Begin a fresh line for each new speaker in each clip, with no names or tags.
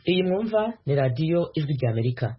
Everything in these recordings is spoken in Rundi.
iyi mwumva ni radiyo ijwi ry'amerika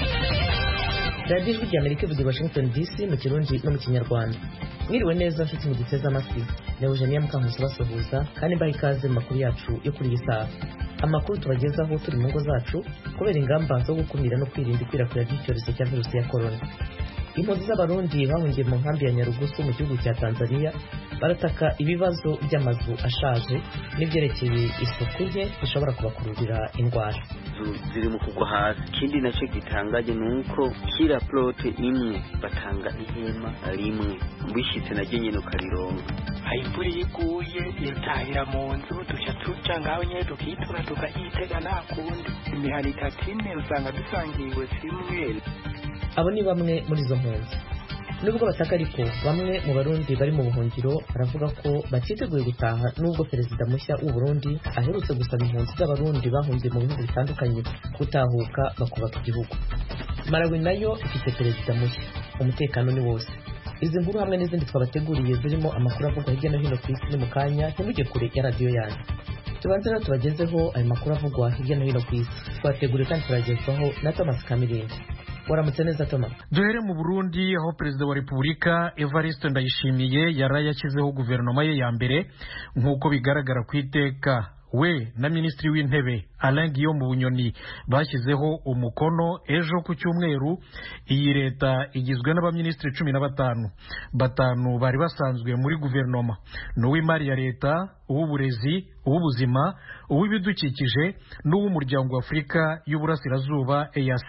radiyo ijwi ry'amerika ivuga i washington dc mu kirundi no mu kinyarwanda mwiriwe neza nshuti mu giteze amatwi ni eugenia mukankusi basuhuza kandi mbaha ikaze mu makuru yacu yo kuri iyi saha amakuru tubagezaho turi mu ngo zacu kubera ingamba zo gukumira no kwirinda ikwirakwira ry'icyorezo cya virusi ya korona impunzi z'abarundi bahungiye mu nkambi ya nyarugusu mu gihugu cya tanzania barataka ibibazo by'amazu ashaje n'ibyerekeye isuku nke bishobora kubakururira indwara
ziri mu kugwa hasi ikindi nacyo gitangaje ni uko kira porote imwe batanga ihema rimwe wishyitse naryo nyine ukarironga
imvura iyo iguye itahira mu nzu duca tuca ngaho nyine tukitura tukayitega nta kundi imihana itatu ine usanga dusangiwe zimwe
abo ni bamwe muri izo mpunzi nubwo bataka ariko bamwe mu barundi bari mu buhungiro baravuga ko batiteguye gutaha nubwo perezida mushya w'u Burundi aherutse gusaba impunzi z'abarundi bahungiye mu bihugu bitandukanye gutahuka bakubaka igihugu Malawi nayo ifite perezida mushya umutekano ni wose izi nkuru hamwe n'izindi twabateguriye zirimo amakuru avugwa hirya no hino ku isi ni mu kanya ntimujye kure ya radiyo yanyu tubanze rero tubagezeho ayo makuru avugwa hirya no hino ku isi twateguriye kandi turagezwaho na Thomas Kamirindi waramutse neza Thomas
duhere mu Burundi aho perezida wa Repubulika Evariste Ndayishimiye yari yashyizeho guverinoma ye ya mbere nk'uko bigaragara ku iteka we na minisitiri w'intebe Alain Guillaume Bunyoni bashyizeho umukono ejo ku cyumweru iyi leta igizwe n'abaminisitiri cumi na batanu batanu bari basanzwe muri guverinoma ni uw'imari ya leta uw'uburezi uw'ubuzima uw'ibidukikije n'uw'umuryango wa Afurika y'Uburasirazuba EAC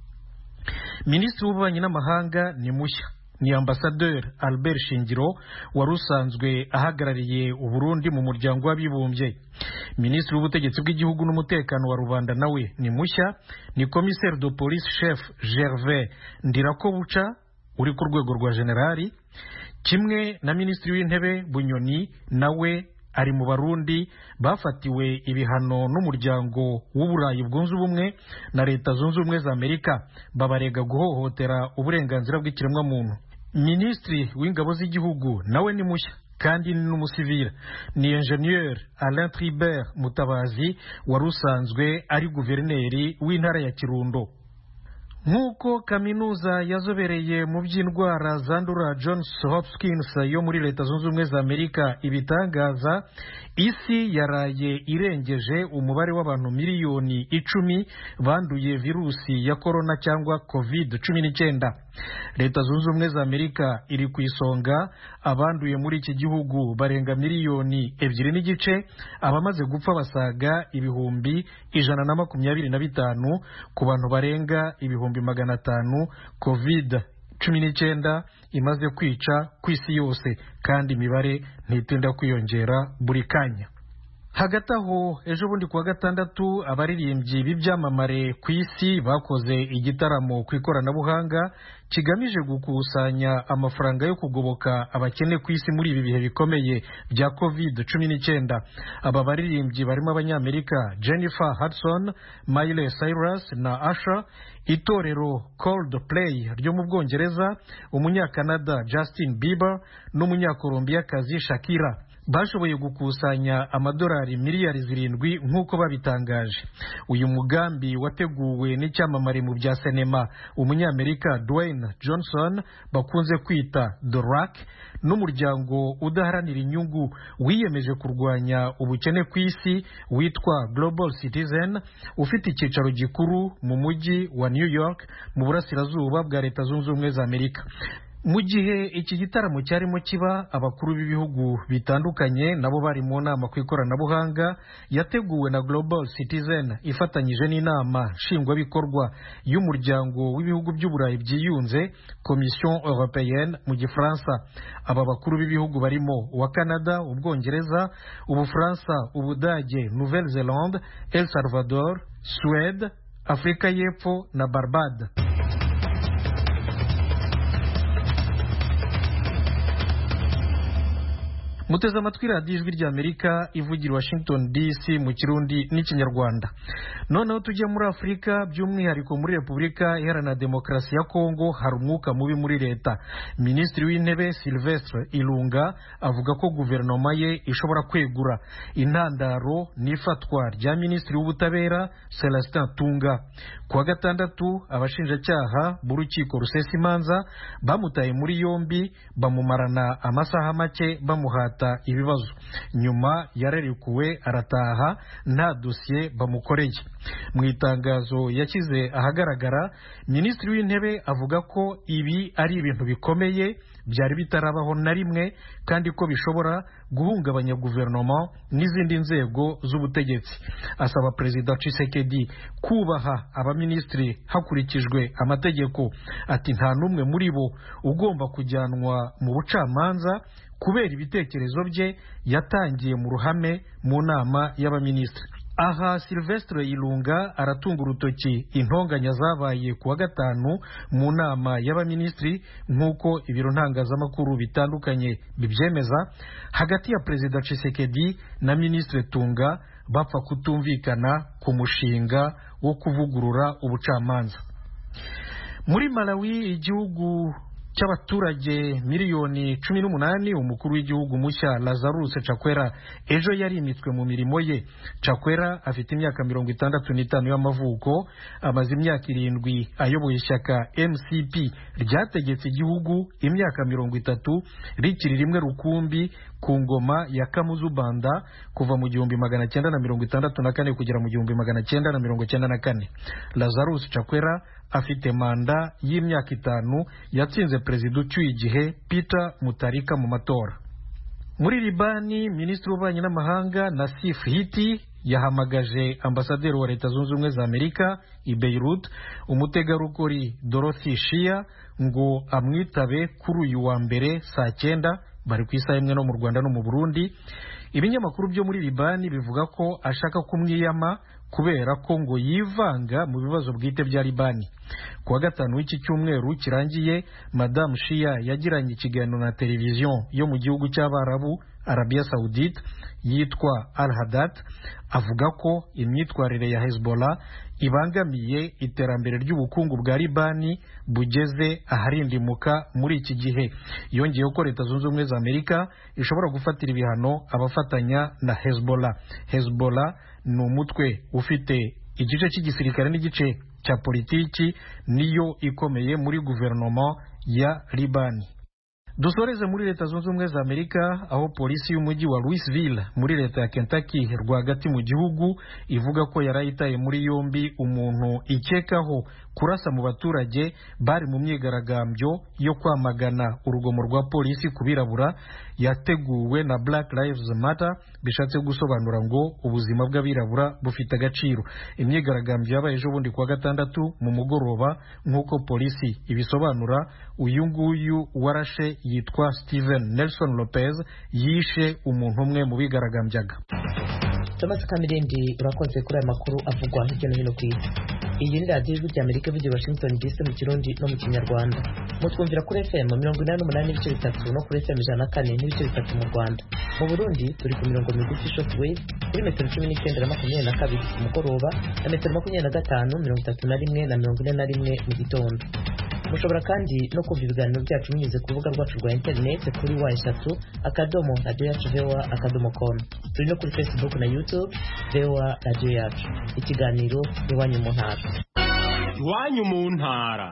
minisitiri w'ububanyi n'amahanga ni mushya ni ambasaderi albert shingiro wari usanzwe ahagarariye uburundi mu muryango w'abibumbye minisitiri w'ubutegetsi bw'igihugu n'umutekano wa rubanda nawe ni mushya ni komiseri de police chef gervais ndirakobuca uri ku rwego rwa generali kimwe na minisitiri w'intebe bunyoni nawe ari mu barundi bafatiwe ibihano n'umuryango w'uburayi bwunze ubumwe na leta zunze ubumwe za amerika babarega guhohotera uburenganzira bw'ikiremwamuntu minisitiri w'ingabo z'igihugu nawe ni mushya kandi ni n'umusivira ni enjeniyeri alain tribert mutabazi wari usanzwe ari guverineri w'intara ya kirundo nk'uko kaminuza yazobereye mu by'indwara zandura Johns Hopkins yo muri leta zunze ubumwe za amerika ibitangaza isi yaraye irengeje umubare w'abantu miliyoni icumi banduye virusi ya korona cyangwa covid cumi n'icyenda leta zunze ubumwe za amerika iri ku isonga abanduye muri iki gihugu barenga miliyoni ebyiri n'igice abamaze gupfa basaga ibihumbi ijana na makumyabiri na bitanu ku bantu barenga ibihumbi magana atanu covid cumi n'icyenda imaze kwica ku isi yose kandi imibare ntitinda kwiyongera buri kanya hagati aho ejo bundi kuwa gatandatu abaririmbyi b'ibyamamare ku isi bakoze igitaramo ku ikoranabuhanga kigamije gukusanya amafaranga yo kugoboka abakene ku isi muri ibi bihe bikomeye bya covid cumi n'icyenda aba baririmbyi barimo abanyamerika jennifer hudson miley cyrus na asha itorero cold play ryo mu bwongereza umunyakanada justin bieber n'umunyakolombiyakazi shakira bashoboye gukusanya amadolari miliyari zirindwi nk'uko babitangaje uyu mugambi wateguwe n'icyamamare mu bya sinema umunyamerika Dwayne Johnson bakunze kwita The Rock n'umuryango udaharanira inyungu wiyemeje kurwanya ubukene ku isi witwa Global Citizen ufite icyicaro gikuru mu mujyi wa New York mu burasirazuba bwa leta zunze ubumwe za Amerika mu gihe iki gitaramo cyarimo kiba abakuru b'ibihugu bitandukanye nabo bari mu nama ku ikoranabuhanga yateguwe na Global Citizen ifatanyije n'inama nshingwabikorwa y'umuryango w'ibihugu by'uburayi byiyunze Commission Européenne mu gifaransa aba bakuru b'ibihugu barimo uwa Canada ubwongereza ubufaransa ubudage Nouvelle Zelande El Salvador Suède Afurika y'Epfo na Barbade muteze amatwi radiyo ijwi ry'amerika ivugira washington dc mu kirundi n'ikinyarwanda noneho tujye muri afurika by'umwihariko muri repubulika iharanira demokarasi ya kongo hari umwuka mubi muri leta minisitiri w'intebe silvestre ilunga avuga ko guverinoma ye ishobora kwegura intandaro n'ifatwa rya minisitiri w'ubutabera celestin tunga ku wa gatandatu abashinjacyaha b'urukiko rusesa imanza bamutaye muri yombi bamumarana amasaha make bamuhata ibibazo nyuma yararekuwe arataha nta dosiye bamukoreye mu itangazo yashyize ahagaragara minisitiri w'intebe avuga ko ibi ari ibintu bikomeye byari bitarabaho na rimwe kandi ko bishobora guhungabanya guverinoma n'izindi nzego z'ubutegetsi asaba perezida Tshisekedi kubaha abaminisitiri hakurikijwe amategeko ati nta n'umwe muri bo ugomba kujyanwa mu bucamanza kubera ibitekerezo bye yatangiye mu ruhame mu nama y'abaminisitiri aha silvestre ilunga aratunga urutoki intonganya zabaye ku wa gatanu mu nama y'abaminisitiri nk'uko ibiro ntangazamakuru bitandukanye bibyemeza hagati ya perezida Tshisekedi na minisitiri tunga bapfa kutumvikana ku mushinga wo kuvugurura ubucamanza muri malawi igihugu cy'abaturage miliyoni cumi n'umunani umukuru w'igihugu mushya lazarus cakwera ejo yarimitswe mu mirimo ye cakwera afite imyaka mirongo itandatu n'itanu y'amavuko amaze imyaka irindwi ayoboye ishyaka mcp ryategetse igihugu imyaka mirongo itatu rikiri rimwe rukumbi ku ngoma ya kamuzu banda kuva mu gihumbi magana cyenda na mirongo itandatu na kane kugera mu gihumbi magana cyenda na mirongo cyenda na kane lazarus cakwera afite manda y'imyaka itanu yatsinze perezida ucyuye igihe peter mutarika mu matora muri libani minisitiri w'ububanyi n'amahanga nasif hiti yahamagaje ambasaderi wa leta zunze ubumwe za amerika i beirut umutegarugori dorothy shia ngo amwitabe kuri uyu wa mbere saa cyenda bari ku isaha imwe no mu rwanda no mu burundi ibinyamakuru byo muri libani bivuga ko ashaka kumwiyama kubera ko ngo yivanga mu bibazo bwite bya libani ku wa gatanu w'iki cyumweru kirangiye madamu shia yagiranye ikiganiro na televiziyo yo mu gihugu cy'abarabu arabiya saudite yitwa al hadat avuga ko imyitwarire ya hezbollah ibangamiye iterambere ry'ubukungu bwa libani bugeze aharindimuka muri iki gihe yongeyeho ko leta zunze ubumwe za amerika ishobora gufatira ibihano abafatanya na hezbollah hezbollah ni umutwe ufite igice cy'igisirikare n'igice cya politiki niyo ikomeye muri guverinoma ya libani dusoreze muri leta zunze ubumwe za amerika aho polisi y'umujyi wa louisville muri leta ya kentucky rwagati mu gihugu ivuga ko yari ayitaye muri yombi umuntu ikekaho kurasa mu baturage bari mu myigaragambyo yo kwamagana urugomo rwa polisi ku birabura yateguwe na black lives matter bishatse gusobanura ngo ubuzima bw'abirabura bufite agaciro imyigaragambyo yabaye ejo bundi kuwa gatandatu mu mugoroba nk'uko polisi ibisobanura uyu nguyu warashe yitwa steven nelson lopez yishe umuntu umwe mu bigaragambyaga
thomas kamirindi urakoze kuri aya makuru avugwa hirya no hino ku isi iyi ni radiyo ijwi ry'amerika ivugira washington dc mu kirundi no mu kinyarwanda mutwumvira kuri fm mirongo inani n'umunani n'ibice bitatu no kuri fm ijana na kane n'ibice bitatu mu rwanda mu burundi turi ku mirongo migufi short wave kuri metero cumi n'icyenda na makumyabiri na kabiri ku mugoroba na metero makumyabiri na gatanu mirongo itatu na rimwe na mirongo ine na rimwe mu gitondo mushobora kandi no kumva ibiganiro byacu binyuze ku rubuga rwacu rwa interineti kuri wa eshatu akadomo radiyo yacu vewa akadomo komu turi no kuri facebook na youtube vewa radiyo yacu ikiganiro iwanyu mu ntara
iwanyu mu ntara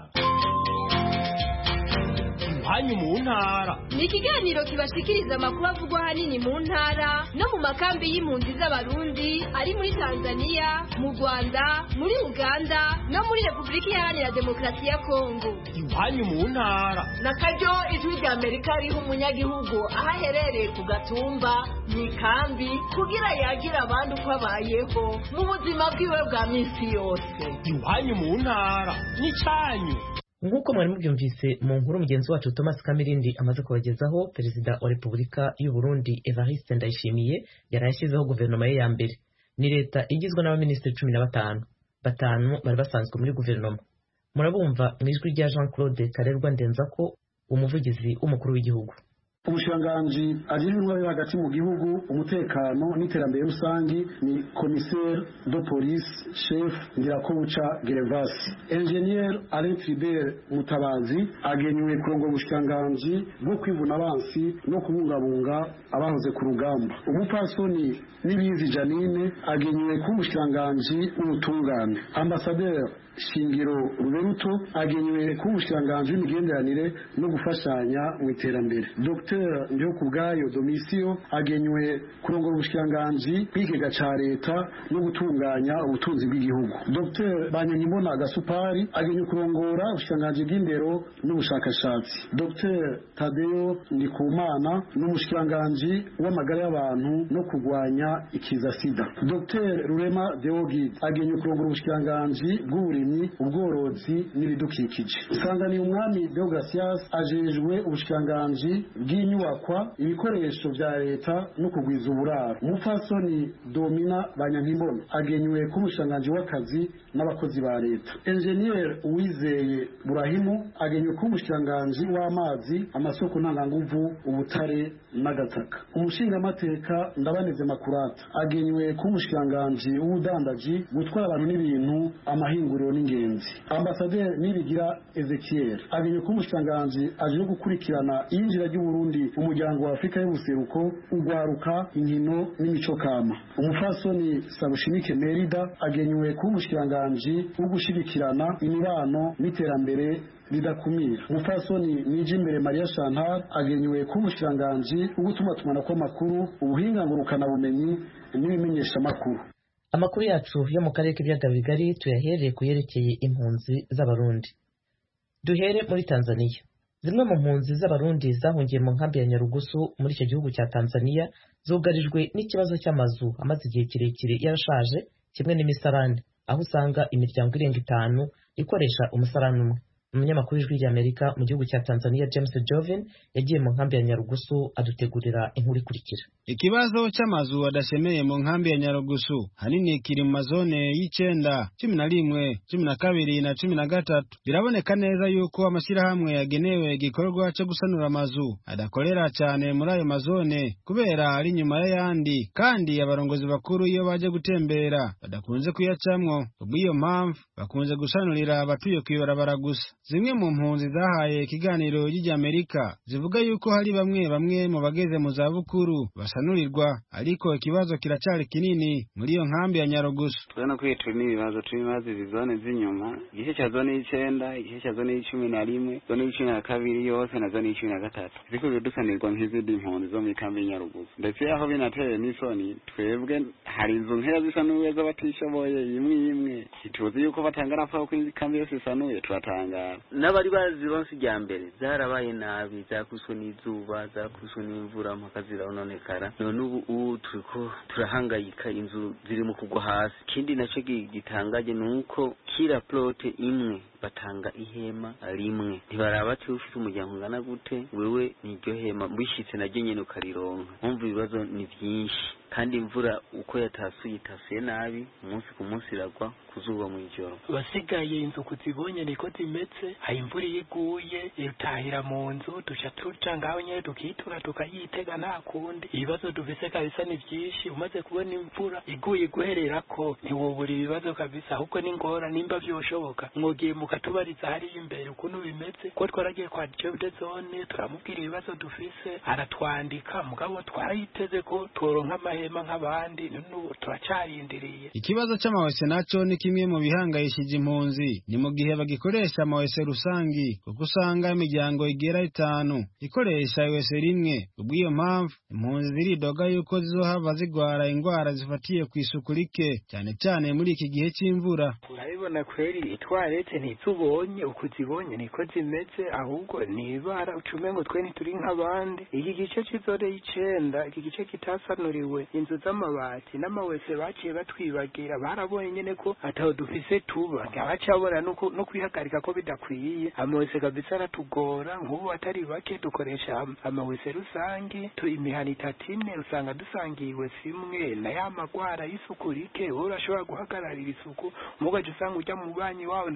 iwanyu mu ntara
ni ikiganiro kibashikiriza amakuru avugwa ahanini mu ntara no mu makambi y'impunzi z'abarundi ari muri tanzania mu rwanda muri uganda no muri repubulika iharanira demokarasi ya kongo
iwanyu mu ntara
na karyo ijwi rya amerika riha umunyagihugu aho aherereye ku gatumba mu ikambi kugira yagire abandi uko abayeho mu buzima bwiwe bwa minsi yose
iwanyu mu ntara n'icyanyu
nk'uko mwari mubyumvise mu nkuru mugenzi wacu thomas kamirindi amaze kubagezaho perezida wa repubulika y'u burundi evariste ndayishimiye yari yashyizeho guverinoma ye ya mbere ni leta igizwe n'abaminisitiri cumi na batanu batanu bari basanzwe muri guverinoma murabumva mu ijwi rya jean claude karerwa ndenza ko umuvugizi w'umukuru w'igihugu
umushikiranganji ajejwe intwaro yo hagati mu gihugu umutekano n'iterambere rusangi ni commissaire de police chef ndirakobuca gervasi ingenier alain tribert mutabazi agenywe kurongora ubushikiranganji bwo kwivuna abansi no kubungabunga abahoze ku rugamba umupasoni n'ibizi janine agenywe kuba umushikiranganji w'ubutungane ambasaderi shingiro ruberuto agenywe kuba umushikiranganji w'imigenderanire no gufashanya mu iterambere dr ndihokubwayo domisiyo agenywe kurongora ubushikiranganji bw'ikigega ca leta no gutunganya ubutunzi bw'igihugu dr banyanyimona gasupari agenywe kurongora ubushikiranganji bw'indero n'ubushakashatsi dr tadeyo ndikumana n'umushikiranganji w'amagara y'abantu no kurwanya ikiza sida dr rurema deogid agenywe kurongora ubushikiranganji bw'uburimyi ubworozi n'ibidukikije isanganiye umwami deogratias ajejwe ubushikiranganji bw'inyubakwa ibikoresho vya leta no kugwiza uburaro umupfasoni domina banyankimbona agenywe k'umushikiranganji w'akazi n'abakozi ba leta enjeniyeri uwizeye burahimu agenywe k'umushikiranganji w'amazi amasoko ntanganguvu ubutare n'agataka umushingamateka ndabaneze makurata agenywe k'umushikiranganji w'ubudandaji gutwara abantu n'ibintu amahinguriro n'ingenzi ambasaderi nibigira ezekiel agenywe k'umushikiranganji aje gukurikirana iyinjira ry'uburundi mu muryango wa afurika y'ubuseruko ugwaruka inkino n'imico kama umufasoni sabushimike merida agenywe kuba umushikiranganji wo gushigikirana imibano n'iterambere ridakumira umupfasoni nije imbere mariya chantal agenywe kuba umushikiranganji wo gutumatumanako amakuru ubuhinga ngurukanabumenyi n'ibimenyeshamakuru
amakuru yacu yo mu karere k'ibiyaga bigari tuyahereye ku yerekeye impunzi z'abarundi duhere muri tanzania zimwe mu mpunzi z'abarundi zahungiye mu nkambi ya nyarugusu muri icyo gihugu cya tanzania zugarijwe n'ikibazo cy'amazu amaze igihe kirekire yarashaje kimwe n'imisarane aho usanga imiryango irenga itanu ikoresha umusarane umwe umunyamakuru w'ijwi ry'amerika mu gihugu cya tanzania james joven yagiye mu nkambi ya nyarugusu adutegurira inkuru ikurikira
ikibazo cy'amazu adashemeye mu nkambi ya nyarugusu hanini kiri mu mazone y'icenda cumi na rimwe cumi na kabiri na cumi na gatatu biraboneka neza yuko amashyirahamwe yagenewe igikorwa cyo gusanura amazu adakorera cyane muri ayo mazone kubera ari inyuma y'ayandi kandi abarongozi bakuru iyo baje gutembera badakunze kuyacamwo kubw'iyo mpamvu bakunze gusanurira abatuye kw'ibarabara gusa zimwe mu mpunzi zahaye ikiganiro ry'Amerika zivuga yuko hari bamwe bamwe mu bageze mu zabukuru basanurirwa ariko ikibazo kiracyari kinini muri iyo nkambi ya Nyarugusu
turabona ko turi n'ibibazo turi ibibazo izi zone z'inyuma igice cya zone y'icenda igice cya zone y'icumi na rimwe zone y'icumi na kabiri yose na zone y'icumi na gatatu ziko dusanirwa nk'izindi mpunzi zo muri kambi y'Inyarugusu ndetse aho binateye n'isoni twebwe hari inzu nkeya zisanuye z'abatishoboye imwe imwe ntituzi yuko batanga raporo ko kambi yose isanuye turatangara n'abari bazironse ijya mbere zarabaye nabi zakubiswe n'izuba zakubiswe n'imvura mpaka zirononekara none ubu ubu turiko turahangayika inzu ziri mu kugwa hasi ikindi nacyo gitangaje ni uko kira plote imwe batanga ihema rimwe ntibaraba ati ufite umuryango ungana gute wewe niryo hema wishitse naryo nyene ukarironka mpumva ibibazo ni vyinshi kandi imvura uko yatasuye itasuye nabi umunsi ku munsi iragwa kuzuba mu ijoro
basigaye inzu kuzibonye niko zimeze hari imvura iyo iguye itahira mu nzu duca tuca ngaho nyene tukitura tukayitega nta kundi ibibazo dufise kabisa ni vyinshi umaze kubona imvura iguye guhererako ntiwobura ibibazo kabisa ahubwo ni ngora nimba vyoshoboka mwogiye mukatubariza hariya imbere ukuntu bimeze ko twaragiye kwa jode zone turamubwira ibibazo dufise aratwandika mugabo twarayiteze ko tworonka amahema nk'abandi n'ubu turacarindiriye
ikibazo c'amawese naco ni kimwe mu bihangayishije impunzi ni mu gihe bagikoresha amawese rusangi kuko usanga imiryango igera itanu ikoresha iwese rimwe kubw'iyo mpamvu impunzi ziridoga yuko zizohava zigwara ingwara zifatiye ku isuku rike cyane cyane muri iki gihe c'imvura
urabibona kweri itwarete ntizubonye uko zibonye niko zimeze ahubwo ni ibara ucume ngo twe ntituri nk'abandi iki gice c'izore y'icenda iki gice kitasanuriwe inzu z'amabati n'amawese baciye batwibagira barabonye nyene ko ataho dufise tuba abacabona no kwihagarika ko bidakwiye amawese kabisa aratugora nk'ubu atari bake dukoresha amawese rusangi imihana itatu ine usanga dusangiye iwese imwe na ya magwara y'isuku rike wowe urashobora guhagararira isuku mugaje usanga ujya mu banyi wawe nawe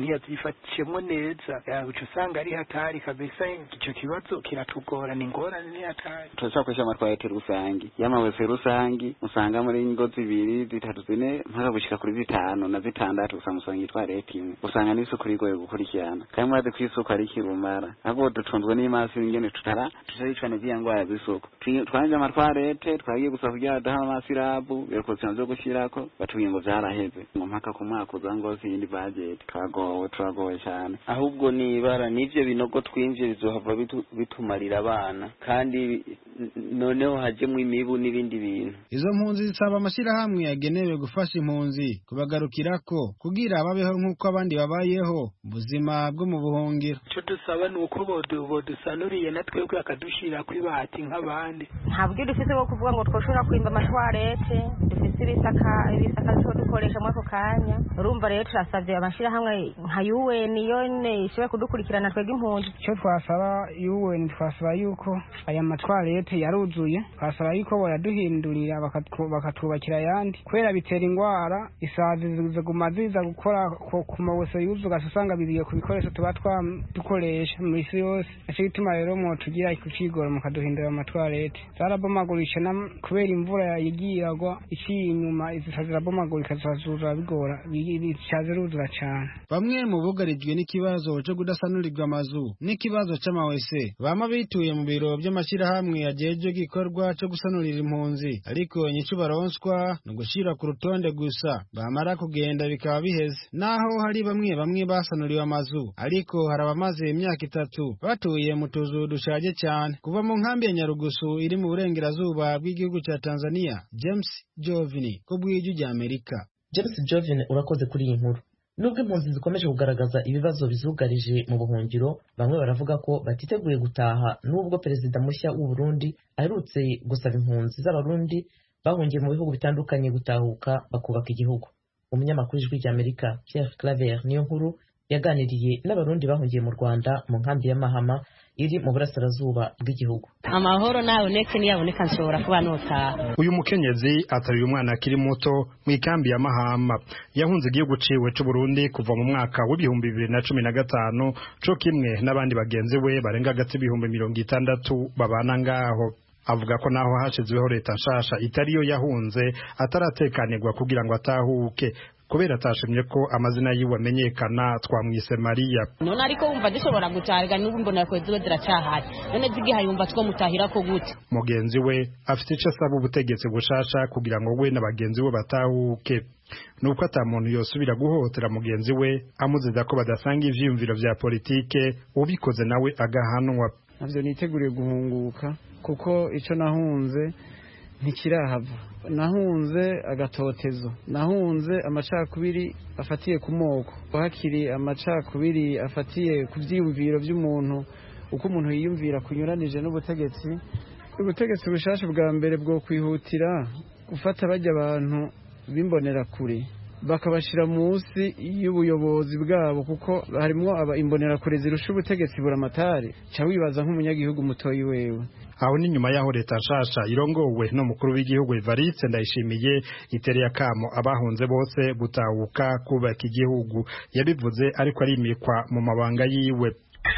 ntiyazifatiyemo neza uca usanga ari hatari kabisa icyo kibazo kiratugora ni ingorane ni hatari
turacakoresha amatwarete rusangi y'amawese rusangi usanga muri ingo zibiri zitatu zine mpaka gushika kuri zitanu na zitandatu usanga usanga itwarete imwe usanga n'isuku rigoye gukurikirana kandi murazi ko isuku ari kirumara ahubwo dutunzwe n'imasi ingene tutara tutaricane z'iya ngwara z'isuku twanje amatwarete twagiye gusa kugira daha amasirabu birokosina zo gushirako batubwiye ngo vyaraheze ngo mpaka ku mwaka uza ngo siyindi budget turagowe turagowe cyane
ahubwo nibara n'ivyo binogo twinjiye bizohava bitumarira abana kandi noneho hajemwo imibu n'ibindi bintu
izo mpunzi zisaba amashyirahamwe yagenewe gufasha impunzi kubagarukirako kugira babeho nk'uko abandi babayeho mu buzima bwo mu buhungiro
icyo dusaba ni uko bodusanuriye na twebwe akadushira kw'ibati nk'abandi
nta buryo dufise bwo kuvuga ngo twoshobora kwimba amatwarete dufise ibisaka ibisaka two dukoresha muri ako kanya urumva rero turasavye amashyirahamwe nka UN yone ishobora kudukurikirana twebwe impunzi
icyo twasaba UN twasaba yuko aya matwarete yaruzuye twasaba yuko boyaduhindurira bakatwubakira ayandi kubera bitera ingwara isazi ziguma ziza gukora ku mawese yuzuga usanga biziye ku bikoresho tuba dukoresha mu isi yose nico gituma rero mwotugira kucigora mukaduhindura amatwarete zarabomagurisha kubera imvura yagiye iragwa iciye inyuma izica zirabomagurika zazura bigora bica ziruzura cane
bamwe mu bugarijwe n'ikibazo co kudasanurirwa amazu n'ikibazo c'amawese bama bituye mu biro vy'amashyirahamwe yajeje gikorwa co gusanurira impunzi ariko inyico baronswa ni ugushira ku rutonde gusa bamara kugenda bikaba biheze naho hari bamwe bamwe basanuriwe amazu ariko hari abamaze imyaka itatu batuye mu tuzu dushaje cyane kuva mu nkambi ya nyarugusu iri mu burengerazuba bw'igihugu cya tanzania james jovini ko bw'ijwi rya amerika
james jovini urakoze kuri iyi nkuru nubwo impunzi zikomeje kugaragaza ibibazo bizugarije mu buhungiro bamwe baravuga ko batiteguye gutaha nubwo perezida mushya w'u Burundi aherutse gusaba impunzi z'abarundi bahungiye mu bihugu bitandukanye gutahuka bakubaka igihugu umunyamakuru ijwi ry'amerika pierre claver niyo nkuru yaganiriye n'abarundi bahungiye mu rwanda mu nkambi ya mahama iri mu burasirazuba bw'igihugu
amahoro naboneke niyaboneka nshobora kuba notaha
uyu mukenyezi ataruye umwana akiri muto mu ikambi ya mahama yahunze igihugu ciwe c'uburundi kuva mu mwaka w'ibihumbi bibiri na cumi na gatanu co kimwe n'abandi bagenzi we barenga hagati ibihumbi mirongo itandatu babana ngaho avuga ko naho hashizweho leta nshasha itariyo yahunze ataratekanirwa kugira ngo atahuke kubera atashimye ko amazina yiwe amenyekana twamwise Mariya
none ariko wumva dushobora gutahiga n'ubu mbona ko ziba ziracyahari none zigiha yumva two mutahira ko gute
mugenzi we afite icyo asaba ubutegetsi bushasha kugira ngo we na bagenzi we batahuke nuko ata muntu yosubira guhohotera mugenzi we amuziza ko badasanga ivyiyumviro vya politike ubikoze nawe agahanwa
navyo niteguriye guhunguka kuko ico nahunze ntikirahava nahunze agatotezo nahunze amacakubiri afatiye ku moko hakiri amacakubiri afatiye ku byiyumviro by'umuntu uko umuntu yiyumvira kunyuranije n'ubutegetsi ubutegetsi bushasha bwa mbere bwo kwihutira gufata bajya abantu b'imbonerakure bakabashyira munsi y'ubuyobozi bwabo kuko harimo imbonerakure zirusha ubutegetsi buramatari ca wibaza nk'umunyagihugu mutoyi wewe
aho ni nyuma y'aho leta nshasha irongowe n'umukuru w'igihugu Evariste Ndayishimiye itereye akamo abahunze bose gutahuka kubaka igihugu yabivuze ariko arimikwa mu mabanga yiwe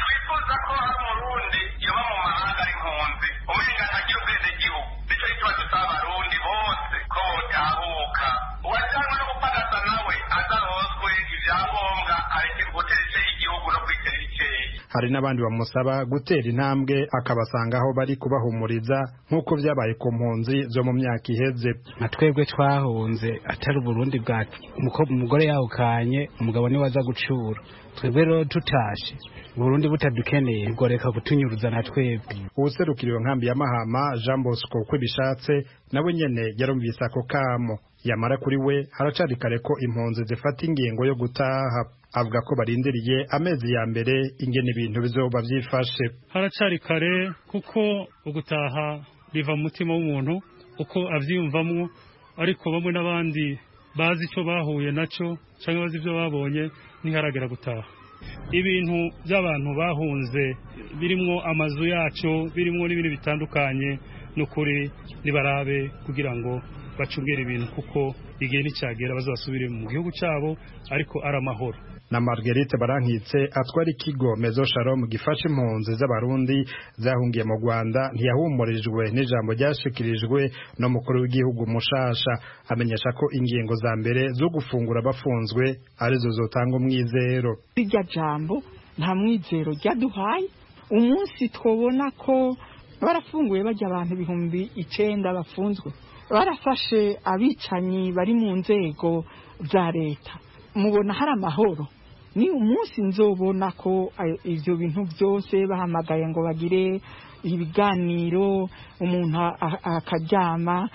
hari n'abandi bamusaba gutera intambwe akabasanga aho bari kubahumuriza nk'uko byabaye ku mpunzi zo mu myaka iheze
nka twebwe twahunze atari uburundi bwa umugore yawukanye umugabo niwe aza gucura twebwe rero tutashe uburundi butadukeneye ubwo reka kutunyuruza na twebwe
uwuserukira iyo nkambi ya mahama jean bosco uko bishatse nawe nyene yarumvise ako kamo yamara kuri we haracari kare ko impunzi zifata ingingo yo gutaha avuga ko barindiriye amezi ya mbere ingene ibintu bizoba byifashe
haracari kare kuko ugutaha biva mu mutima w'umuntu uko avyiyumvamwo ariko bamwe n'abandi bazi ico bahuye naco canke bazi ivyo babonye ntiharagera gutaha ibintu by'abantu bahunze birimwo amazu yacu birimwo n'ibintu bitandukanye n'ukuri nibarabe kugira ngo bacungere ibintu kuko igihe nticyagera bazasubire mu gihugu cyabo ariko ari amahoro
na Marguerite Barankitse atwara ikigo Mezo Shalom gifasha impunzi z'abarundi zahungiye mu Rwanda ntiyahumurijwe n'ijambo ryashikirijwe n'umukuru w'igihugu mushasha amenyesha ko ingingo za mbere zo gufungura bafunzwe arizo zotanga umwizero
irya jambo nta mwizero ryaduhaye umunsi twabona ko barafunguye bajya abantu ibihumbi icenda bafunzwe barafashe abicanyi bari mu nzego za leta mubona hari amahoro ni umunsi nzobona ko ibyo bintu byose bahamagaye ngo bagire ibiganiro umuntu akaryama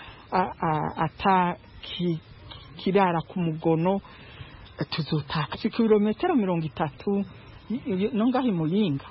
atakirara ku mugono tuzotaka kilometero mirongo itatu no ngaho imuyinga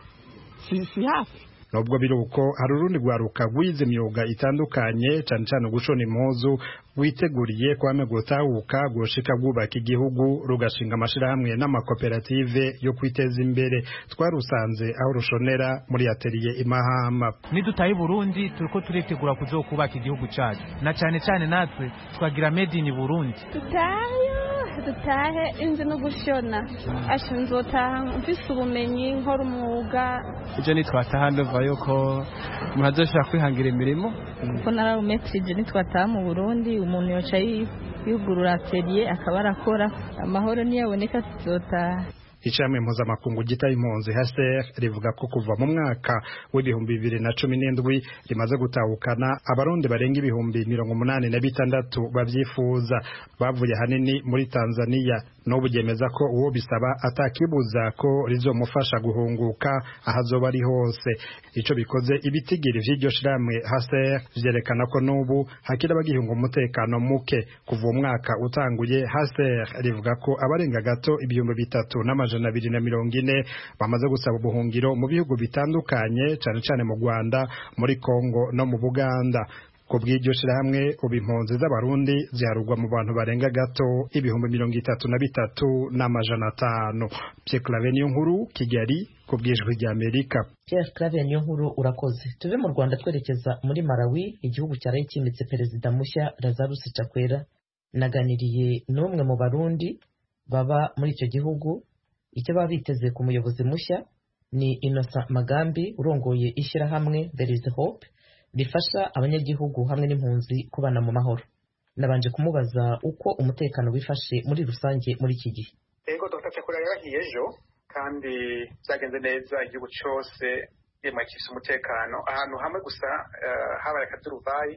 si hafi
nubwo biri uko hari urundi rwaruka rwize imyuga itandukanye cyane cyane gushona impuzu witeguriye kwame gutahuka gushika bwubaka igihugu rugashinga amashirahamwe n'amakoperative yo kwiteza imbere twarusanze aho rushonera muri atelier imahama
nidutaye Burundi turiko turitegura kuzokubaka igihugu cacu na cyane cyane natwe twagira made in Burundi
tutayo dutahe inzi no gushona asha nzotaha mfise ubumenyi nkora umwuga
ivyo nitwataha ndumva yuko umuntu azoshobora kwihangira imirimo
kuko nararumetrije nitwataha mu Burundi umuntu yoca yugurura atelier akaba arakora amahoro niyaboneka tuzotaha
Ishami mpuzamakungu gita impunzi HCR rivuga ko kuva mu mwaka w'ibihumbi bibiri na cumi n'indwi rimaze gutahukana abarundi barenga ibihumbi mirongo umunani na bitandatu babyifuza bavuye hanini muri Tanzania n'ubu ryemeza ko uwo bisaba atakibuza ko rizomufasha guhunguka aho azoba ari hose ico bikoze ibitigiri vy'iryo shiramwe HCR vyerekana ko n'ubu hakiri abagihunga umutekano muke kuva umwaka utanguye HCR rivuga ko abarenga gato ibihumbi bitatu n'amajana amajana abiri na mirongo ine bamaze gusaba ubuhungiro mu bihugu bitandukanye cyane cyane mu Rwanda muri Kongo no mu Buganda ku bw'iryo shirahamwe ubu impunzi z'abarundi ziharugwa mu bantu barenga gato ibihumbi mirongo itatu na bitatu n'amajana atanu Pierre Claver niyo nkuru Kigali ku bw'ijwi rya Amerika
Pierre Claver niyo nkuru urakoze tuve mu Rwanda twerekeza muri Malawi igihugu cyaraye kimitse perezida mushya Lazarus Chakwera naganiriye n'umwe mu barundi baba muri icyo gihugu icyo baba biteze ku muyobozi mushya ni Innocent Magambi urongoye ishyirahamwe There is Hope rifasha abanyagihugu hamwe n'impunzi kubana mu mahoro nabanje kumubaza uko umutekano wifashe muri rusange muri iki gihe
ego Dr Chakura yarahiye ejo kandi byagenze neza igihugu cyose yemwakisha umutekano ahantu hamwe gusa uh, habaye akaduruvayi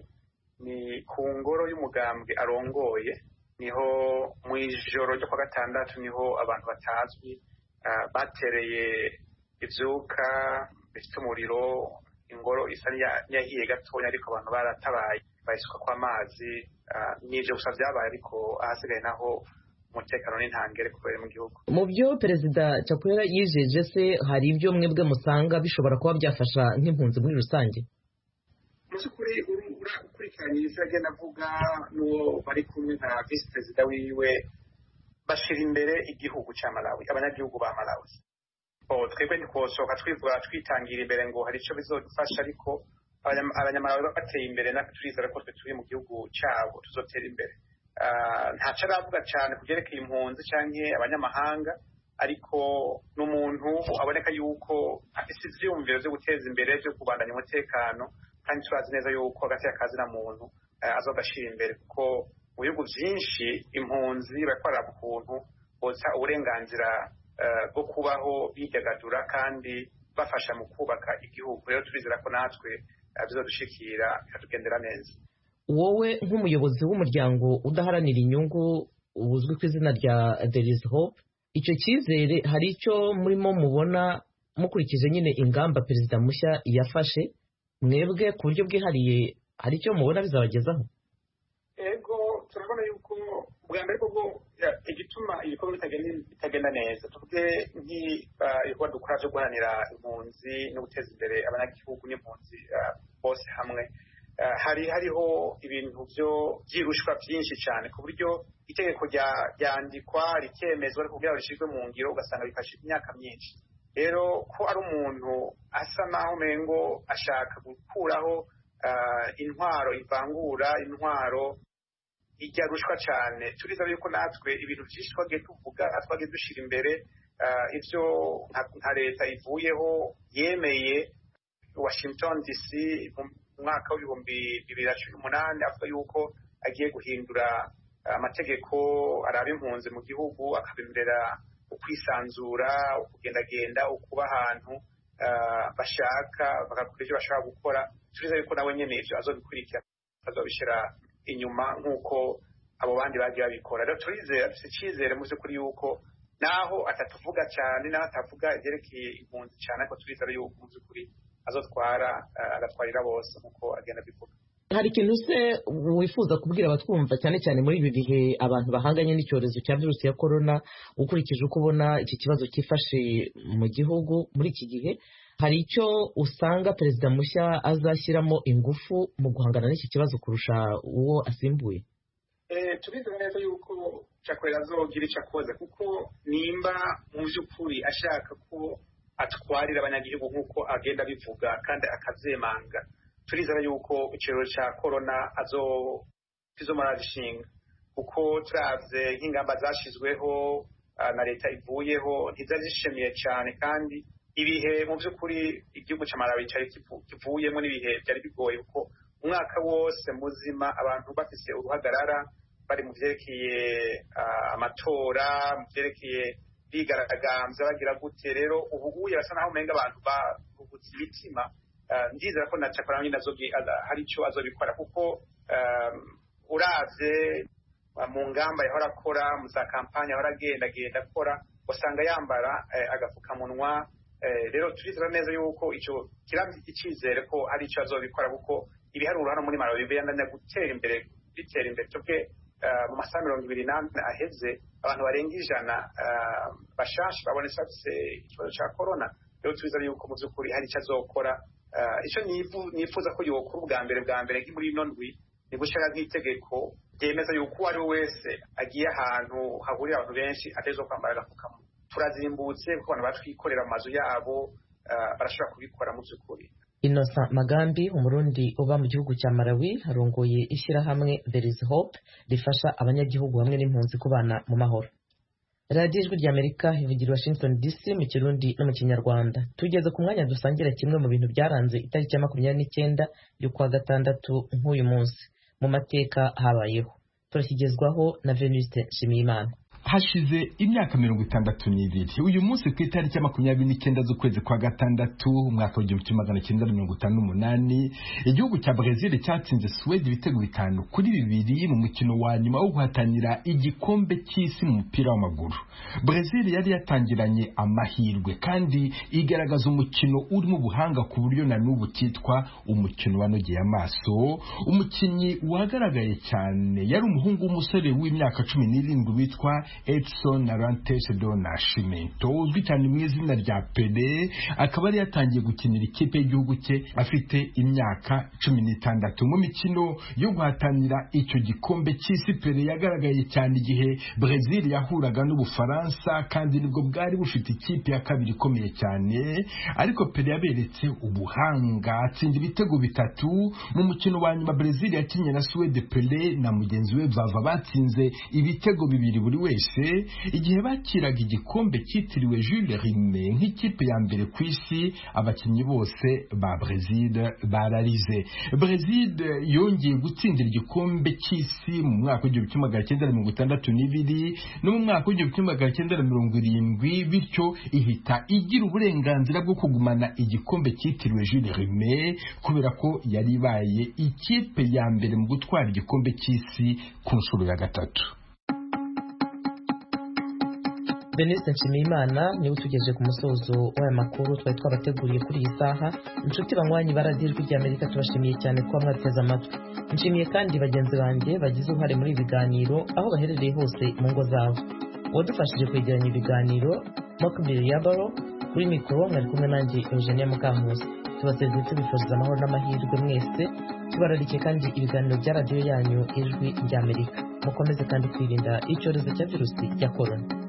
ni ku ngoro y'umugambwe arongoye niho mu ijoro ryo kwa gatandatu niho abantu batazwi batereye ibyuka bifite umuriro ingoro isa n'iyahiye gatoya ariko abantu baratabaye bayisuka kw'amazi n'ibyo gusa byabaye ariko ahasigaye naho umutekano n'intangere kubera mu gihugu
mu byo perezida Chakwera yijeje se hari ibyo mwebwe musanga bishobora kuba byafasha nk'impunzi muri rusange
mu by'ukuri ukurikiranye ibyo agenda avuga n'uwo bari kumwe nka visi perezida wiwe bashyira imbere igihugu cya malawi abanyagihugu ba malawi twebwe ntikosohoka twivuga twitangira imbere ngo hari icyo bizodufasha ariko abanyamalawi bateye imbere natwe turizera ko twe turi mu gihugu cyabo tuzotera imbere ntacyo aravuga cyane ku byerekeye impunzi cyangwa abanyamahanga ariko ni umuntu aboneka yuko afite ibyiyumviro byo guteza imbere byo kubandanya umutekano kandi turazi neza yuko hagati y'akazi na muntu azogashyira imbere kuko mu bihugu byinshi impunzi barakorera ukuntu botsa uburenganzira bwo kubaho bidagadura kandi bafasha mu kubaka igihugu rero turizera ko natwe bizadushikira bikatugendera neza
wowe nk'umuyobozi w'umuryango udaharanira inyungu uzwi ku izina rya there is hope icyo cyizere hari icyo murimo mubona mukurikije nyine ingamba perezida mushya yafashe mwebwe ku buryo bwihariye hari icyo mubona bizabagezaho
ego turabona yuko bwa mbere bwo igituma ibikorwa bitagenda neza tuvuge nk'ibikorwa dukora byo guharanira impunzi no guteza imbere abanyagihugu n'impunzi bose hamwe hari hariho ibintu byo byirushwa byinshi cyane ku buryo itegeko ryandikwa rikemezwa ariko kugira ngo rishyirwe mu ngiro ugasanga bifashe imyaka myinshi rero ko ari umuntu asa naho umengo ashaka gukuraho intwaro ivangura intwaro ijya rushwa cyane turiza yuko natwe ibintu byinshi twagiye tuvuga twagiye dushyira imbere ibyo nka leta ivuyeho yemeye washington dc mu mwaka w'ibihumbi bibiri na cumi n'umunani avuga yuko agiye guhindura amategeko araba impunzi mu gihugu akabemerera ukwisanzura ukugendagenda ukuba ahantu bashaka bagakora ibyo bashaka gukora turiza yuko nawe nyine ibyo azobikurikira azobishyira inyuma nk'uko abo bandi bagiye babikora rero turizera dufite icyizere mu by'ukuri yuko naho atatuvuga cyane naho atavuga ibyerekeye impunzi cyane ariko turizera yuko mu by'ukuri azotwara agatwarira bose nk'uko agenda abivuga
hari ikintu se wifuza kubwira abatwumva cyane cyane muri ibi bihe abantu bahanganye n'icyorezo cya virusi ya korona ukurikije uko ubona iki kibazo cyifashe mu gihugu muri iki gihe hari icyo usanga perezida mushya azashyiramo ingufu mu guhangana n'iki kibazo kurusha uwo asimbuye
turizera neza yuko cyakorera azogira icyo akoze kuko nimba mu by'ukuri ashaka ko atwarira abanyagihugu nk'uko agenda abivuga kandi akabyemanga turizera yuko ikiraro cya korona azomara gishinga kuko turabye nk'ingamba zashyizweho na leta ivuyeho ntizari zishimiye cyane kandi ibihe mu by'ukuri igihugu cya malawi cyari kivuyemo n'ibihe byari bigoye kuko umwaka wose muzima abantu bafite uruhagarara bari mu byerekeye amatora mu byerekeye bigaragambya bagira gute rero ubu uye basa naho umenga abantu baruhutse imitima ndizera ko na cyakora nyine hari icyo azobikora kuko uravye mu ngamba yahora akora mu za kampani yahora agenda agenda akora usanga yambara agapfukamunwa rero turizera neza yuko icyo kiramye icyizere ko hari icyo azobikora kuko ibiharuro hano muri malawi biyananya gutera imbere bitera imbere twebwe mu masaha mirongo ibiri n'ane aheze abantu barenga ijana bashasha babonetse bafise ikibazo cya korona rero turizera yuko mu by'ukuri hari icyo azokora icyo nifuza ko yokora ubwa mbere bwa mbere muri ino ndwi ni gushyira nk'itegeko ryemeza yuko uwo ari we wese agiye ahantu hahurira abantu benshi ateza kwambara agapfukamunwa turazimbutse kuko abantu batwikorera mu mazu yabo barashobora kubikora mu by'ukuri
Innocent Magambi umurundi uba mu gihugu cya Malawi arongoye ishyirahamwe There is Hope rifasha abanyagihugu hamwe n'impunzi kubana mu mahoro radiyo ijwi ry'amerika ivugira washington dc mu kirundi no mu kinyarwanda tugeze ku mwanya dusangira kimwe mu bintu byaranze itariki ya makumyabiri n'icyenda y'ukwa gatandatu nk'uyu munsi mu mateka habayeho turakigezwaho na venuste nshimiyimana
hashize imyaka mirongo itandatu n'ibiri uyu munsi ku itariki ya makumyabiri n'icyenda z'ukwezi kwa gatandatu umwaka w'igihumbi kimwe magana cyenda mirongo itanu n'umunani igihugu cya brezil cyatsinze suwede ibitego bitanu kuri bibiri mu mukino wa nyuma wo guhatanira igikombe cy'isi mu mupira w'amaguru brezil yari yatangiranye amahirwe kandi igaragaza umukino urimo ubuhanga ku buryo na n'ubu cyitwa umukino wanogeye amaso umukinnyi wagaragaye cyane yari umuhungu w'umusore w'imyaka cumi n'irindwi witwa Edson Arantes do Nascimento uzwi cyane mu izina rya Pele akaba yari yatangiye gukinira ikipe y'igihugu cye afite imyaka cumi n'itandatu mu mikino yo guhatanira icyo gikombe cy'isi Pele yagaragaye cyane igihe Brazil yahuraga n'Ubufaransa kandi nibwo bwari bufite ikipe ya kabiri ikomeye cyane ariko Pele yaberetse ubuhanga atsinda ibitego bitatu mu mukino wa nyuma Brazil yakinnye na Suède Pele na mugenzi we Vava batsinze ibitego bibiri buri wese igihe bakiraga igikombe cyitiriwe Jules Rimet nk'ikipe ya mbere ku isi abakinnyi bose ba Brazil bararize Brazil yongeye gutsindira igikombe cy'isi mu mwaka w'igihumbi kimwe magana cyenda mirongo itandatu n'ibiri no mu mwaka w'igihumbi kimwe magana cyenda mirongo irindwi bityo ihita igira uburenganzira bwo kugumana igikombe cyitiriwe Jules Rimet kubera ko yari ibaye ikipe ya mbere mu gutwara igikombe cy'isi ku nshuro ya gatatu
Denise Nshimiyimana niwe utugejeje ku musozo w'aya makuru twari twabateguriye kuri iyi saha inshuti banywanyi baradiyo ijwi ry'amerika tubashimiye cyane kuba mwateze amatwi nshimiye kandi bagenzi banjye bagize uruhare muri ibi biganiro aho baherereye hose mu ngo zabo uwadufashije kwegeranya ibiganiro makubiri ya baro kuri mikoro mwari kumwe nanjye eugenia mukankusi tubasezeye tubifuriza amahoro n'amahirwe mwese tubararike kandi ibiganiro bya radiyo yanyu ijwi ry'amerika mukomeze kandi kwirinda icyorezo cya virusi ya korona